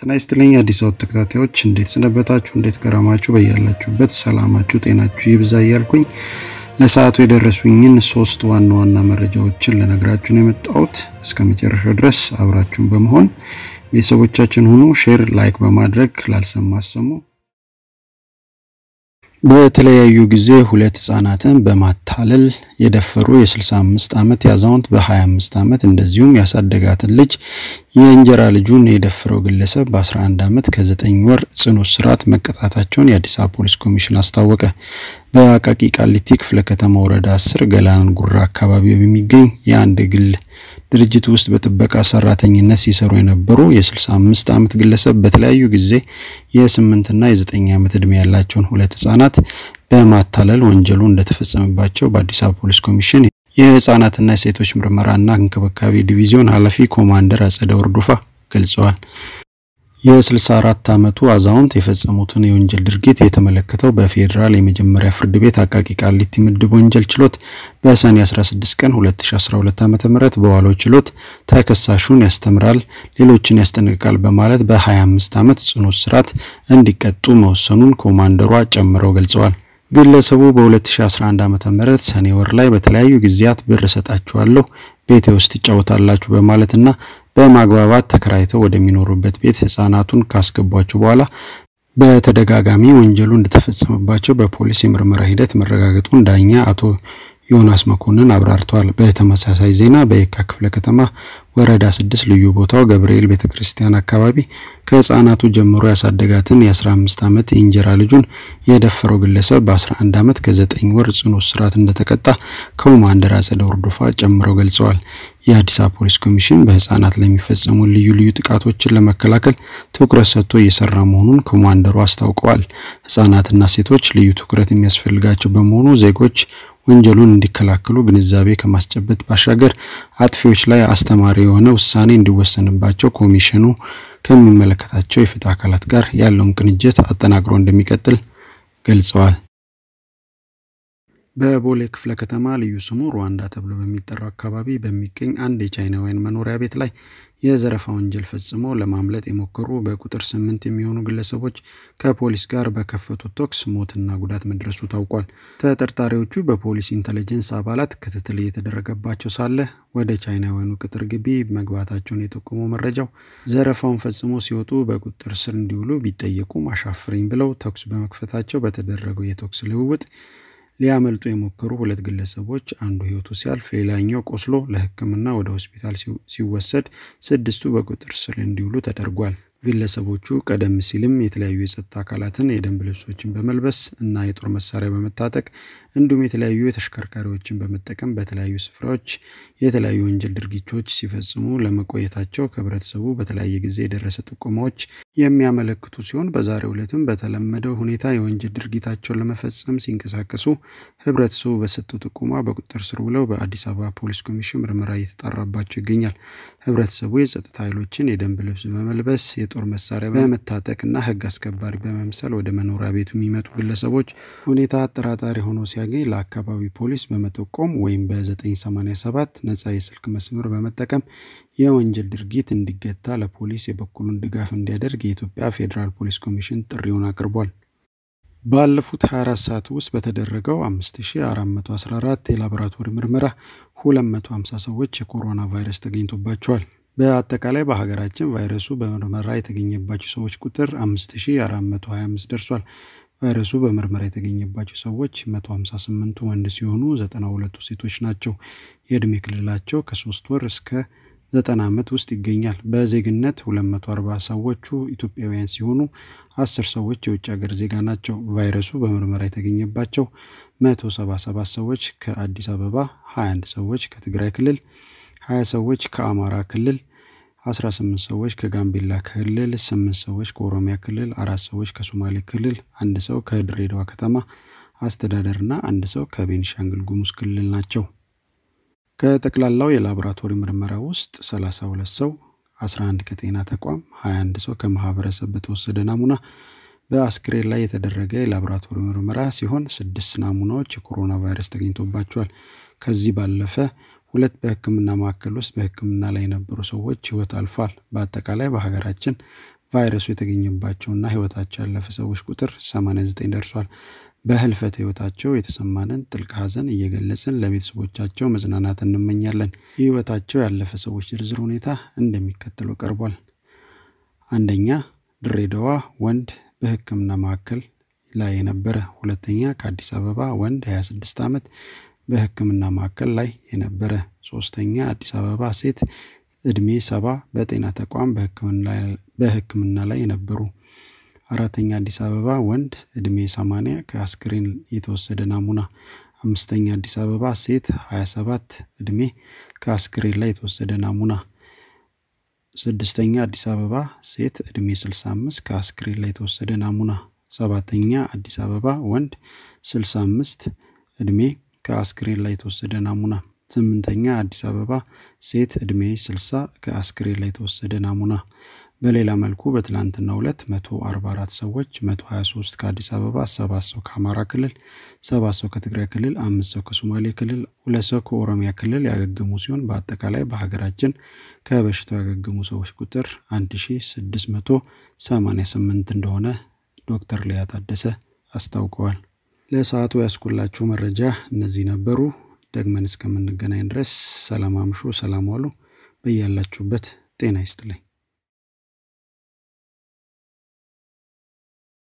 ጤና ይስጥልኝ አዲስ አበባ ተከታታዮች እንዴት ሰነበታችሁ? እንዴት ገረማችሁ? በያላችሁበት ሰላማችሁ ጤናችሁ ይብዛ እያልኩኝ ለሰዓቱ የደረሱኝን ሶስት ዋና ዋና መረጃዎችን ልነግራችሁ ነው የመጣሁት። እስከ መጨረሻው ድረስ አብራችሁን በመሆን ቤተሰቦቻችን ሁኑ። ሼር፣ ላይክ በማድረግ ላልሰማ አሰሙ። በተለያዩ ጊዜ ሁለት ህጻናትን በማታለል የደፈሩ የ65 ዓመት አዛውንት በ25 ዓመት እንደዚሁም ያሳደጋትን ልጅ የእንጀራ ልጁን የደፈረው ግለሰብ በ11 ዓመት ከ9 ወር ጽኑ እስራት መቀጣታቸውን የአዲስ አበባ ፖሊስ ኮሚሽን አስታወቀ። በአቃቂ ቃሊቲ ክፍለ ከተማ ወረዳ 10 ገላን ጉራ አካባቢ በሚገኝ የአንድ ግል ድርጅት ውስጥ በጥበቃ ሰራተኝነት ሲሰሩ የነበሩ የ65 ዓመት ግለሰብ በተለያዩ ጊዜ የ8 እና የ9 ዓመት ዕድሜ ያላቸውን ሁለት ህጻናት በማታለል ወንጀሉ እንደተፈጸመባቸው በአዲስ አበባ ፖሊስ ኮሚሽን የህጻናትና የሴቶች ምርመራና እንክብካቤ ዲቪዚዮን ኃላፊ ኮማንደር አጸደ ወርዶፋ ገልጸዋል። የ64 ዓመቱ አዛውንት የፈጸሙትን የወንጀል ድርጊት የተመለከተው በፌዴራል የመጀመሪያ ፍርድ ቤት አቃቂ ቃሊቲ ምድብ ወንጀል ችሎት በሰኔ 16 ቀን 2012 ዓ.ም በዋለው ችሎት ተከሳሹን ያስተምራል፣ ሌሎችን ያስጠነቅቃል በማለት በ25 ዓመት ጽኑ እስራት እንዲቀጡ መወሰኑን ኮማንደሯ ጨምረው ገልጸዋል። ግለሰቡ በ2011 ዓ.ም ሰኔ ወር ላይ በተለያዩ ጊዜያት ብር እሰጣችኋለሁ፣ ቤቴ ውስጥ ትጫወታላችሁ በማለትና በማግባባት ተከራይተው ወደሚኖሩበት ቤት ህጻናቱን ካስገቧቸው በኋላ በተደጋጋሚ ወንጀሉ እንደተፈጸመባቸው በፖሊስ የምርመራ ሂደት መረጋገጡን ዳኛ አቶ ዮናስ መኮንን አብራርተዋል። በተመሳሳይ ዜና በየካ ክፍለ ከተማ ወረዳ ስድስት ልዩ ቦታው ገብርኤል ቤተ ክርስቲያን አካባቢ ከህፃናቱ ጀምሮ ያሳደጋትን የ15 ዓመት የእንጀራ ልጁን የደፈረው ግለሰብ በ11 ዓመት ከ9 ወር ጽኑ እስራት እንደተቀጣ ኮማንደር አጸደ ወርዶፋ ጨምረው ገልጸዋል። የአዲስ አበባ ፖሊስ ኮሚሽን በህፃናት ለሚፈጸሙ ልዩ ልዩ ጥቃቶችን ለመከላከል ትኩረት ሰጥቶ እየሰራ መሆኑን ኮማንደሩ አስታውቀዋል። ህጻናትና ሴቶች ልዩ ትኩረት የሚያስፈልጋቸው በመሆኑ ዜጎች ወንጀሉን እንዲከላከሉ ግንዛቤ ከማስጨበጥ ባሻገር አጥፊዎች ላይ አስተማሪ የሆነ ውሳኔ እንዲወሰንባቸው ኮሚሽኑ ከሚመለከታቸው የፍትህ አካላት ጋር ያለውን ቅንጅት አጠናክሮ እንደሚቀጥል ገልጸዋል። በቦሌ ክፍለ ከተማ ልዩ ስሙ ሩዋንዳ ተብሎ በሚጠራው አካባቢ በሚገኝ አንድ የቻይናውያን መኖሪያ ቤት ላይ የዘረፋ ወንጀል ፈጽመው ለማምለጥ የሞከሩ በቁጥር ስምንት የሚሆኑ ግለሰቦች ከፖሊስ ጋር በከፈቱት ተኩስ ሞትና ጉዳት መድረሱ ታውቋል። ተጠርጣሪዎቹ በፖሊስ ኢንተለጀንስ አባላት ክትትል እየተደረገባቸው ሳለ ወደ ቻይናውያኑ ቅጥር ግቢ መግባታቸውን የጠቆመው መረጃው ዘረፋውን ፈጽሞ ሲወጡ በቁጥጥር ስር እንዲውሉ ቢጠየቁም አሻፍረኝ ብለው ተኩስ በመክፈታቸው በተደረገው የተኩስ ልውውጥ ሊያመልጡ የሞከሩ ሁለት ግለሰቦች አንዱ ሕይወቱ ሲያልፍ ሌላኛው ቆስሎ ለሕክምና ወደ ሆስፒታል ሲወሰድ ስድስቱ በቁጥጥር ስር እንዲውሉ ተደርጓል። ግለሰቦቹ ቀደም ሲልም የተለያዩ የጸጥታ አካላትን የደንብ ልብሶችን በመልበስ እና የጦር መሳሪያ በመታጠቅ እንዲሁም የተለያዩ የተሽከርካሪዎችን በመጠቀም በተለያዩ ስፍራዎች የተለያዩ ወንጀል ድርጊቶች ሲፈጽሙ ለመቆየታቸው ከህብረተሰቡ በተለያየ ጊዜ የደረሰ ጥቆማዎች የሚያመለክቱ ሲሆን በዛሬው ዕለትም በተለመደው ሁኔታ የወንጀል ድርጊታቸውን ለመፈጸም ሲንቀሳቀሱ ህብረተሰቡ በሰጠው ጥቆማ በቁጥጥር ስር ውለው በአዲስ አበባ ፖሊስ ኮሚሽን ምርመራ እየተጣራባቸው ይገኛል። ህብረተሰቡ የጸጥታ ኃይሎችን የደንብ ልብስ በመልበስ የጦር መሳሪያ በመታጠቅና ህግ አስከባሪ በመምሰል ወደ መኖሪያ ቤቱ የሚመጡ ግለሰቦች ሁኔታ አጠራጣሪ ሆኖ ሲያገኝ ለአካባቢ ፖሊስ በመጠቆም ወይም በ987 ነጻ የስልክ መስመር በመጠቀም የወንጀል ድርጊት እንዲገታ ለፖሊስ የበኩሉን ድጋፍ እንዲያደርግ የኢትዮጵያ ፌዴራል ፖሊስ ኮሚሽን ጥሪውን አቅርቧል። ባለፉት 24 ሰዓት ውስጥ በተደረገው 5414 የላቦራቶሪ ምርመራ 250 ሰዎች የኮሮና ቫይረስ ተገኝቶባቸዋል። በአጠቃላይ በሀገራችን ቫይረሱ በምርመራ የተገኘባቸው ሰዎች ቁጥር 5425 ደርሷል። ቫይረሱ በምርመራ የተገኘባቸው ሰዎች 158ቱ ወንድ ሲሆኑ 92ቱ ሴቶች ናቸው። የዕድሜ ክልላቸው ከ3 ወር እስከ 90 ዓመት ውስጥ ይገኛል። በዜግነት 240 ሰዎቹ ኢትዮጵያውያን ሲሆኑ 10 ሰዎች የውጭ ሀገር ዜጋ ናቸው። ቫይረሱ በምርመራ የተገኘባቸው 177 ሰዎች ከአዲስ አበባ፣ 21 ሰዎች ከትግራይ ክልል 20 ሰዎች ከአማራ ክልል 18 ሰዎች ከጋምቤላ ክልል 8 ሰዎች ከኦሮሚያ ክልል አራት ሰዎች ከሶማሌ ክልል አንድ ሰው ከድሬዳዋ ከተማ አስተዳደርና አንድ ሰው ከቤኒሻንግል ጉሙዝ ክልል ናቸው። ከጠቅላላው የላቦራቶሪ ምርመራ ውስጥ 32 ሰው 11 ከጤና ተቋም 21 ሰው ከማህበረሰብ በተወሰደ ናሙና በአስክሬን ላይ የተደረገ የላቦራቶሪ ምርመራ ሲሆን ስድስት ናሙናዎች የኮሮና ቫይረስ ተገኝቶባቸዋል። ከዚህ ባለፈ ሁለት በሕክምና ማዕከል ውስጥ በሕክምና ላይ የነበሩ ሰዎች ህይወት አልፏል። በአጠቃላይ በሀገራችን ቫይረሱ የተገኘባቸውና ህይወታቸው ያለፈ ሰዎች ቁጥር 89 ደርሷል። በህልፈት ህይወታቸው የተሰማንን ጥልቅ ሐዘን እየገለጽን ለቤተሰቦቻቸው መጽናናት እንመኛለን። የህይወታቸው ያለፈ ሰዎች ዝርዝር ሁኔታ እንደሚከተለው ቀርቧል። አንደኛ ድሬዳዋ ወንድ በህክምና ማዕከል ላይ የነበረ። ሁለተኛ ከአዲስ አበባ ወንድ 26 ዓመት በህክምና ማዕከል ላይ የነበረ። ሶስተኛ አዲስ አበባ ሴት እድሜ ሰባ በጤና ተቋም በህክምና ላይ የነበሩ። አራተኛ አዲስ አበባ ወንድ እድሜ 80 ከአስክሬን የተወሰደ ናሙና። አምስተኛ አዲስ አበባ ሴት 27 እድሜ ከአስክሬን ላይ የተወሰደ ናሙና። ስድስተኛ አዲስ አበባ ሴት እድሜ 65 ከአስክሬን ላይ የተወሰደ ናሙና። ሰባተኛ አዲስ አበባ ወንድ 65 እድሜ ከአስክሬን ላይ የተወሰደ ናሙና። ስምንተኛ አዲስ አበባ ሴት እድሜ 60 ከአስክሬን ላይ የተወሰደ ናሙና። በሌላ መልኩ በትላንትናው ዕለት 144 ሰዎች 123 ከአዲስ አበባ፣ 7 ሰው ከአማራ ክልል፣ 7 ሰው ከትግራይ ክልል፣ አምስት ሰው ከሶማሌ ክልል፣ ሁለት ሰው ከኦሮሚያ ክልል ያገገሙ ሲሆን በአጠቃላይ በሀገራችን ከበሽታው ያገገሙ ሰዎች ቁጥር 1688 እንደሆነ ዶክተር ሊያ ታደሰ አስታውቀዋል። ለሰዓቱ ያስኩላችሁ መረጃ እነዚህ ነበሩ። ደግመን እስከምንገናኝ ድረስ ሰላም አምሹ፣ ሰላም ዋሉ። በያላችሁበት ጤና ይስጥልኝ።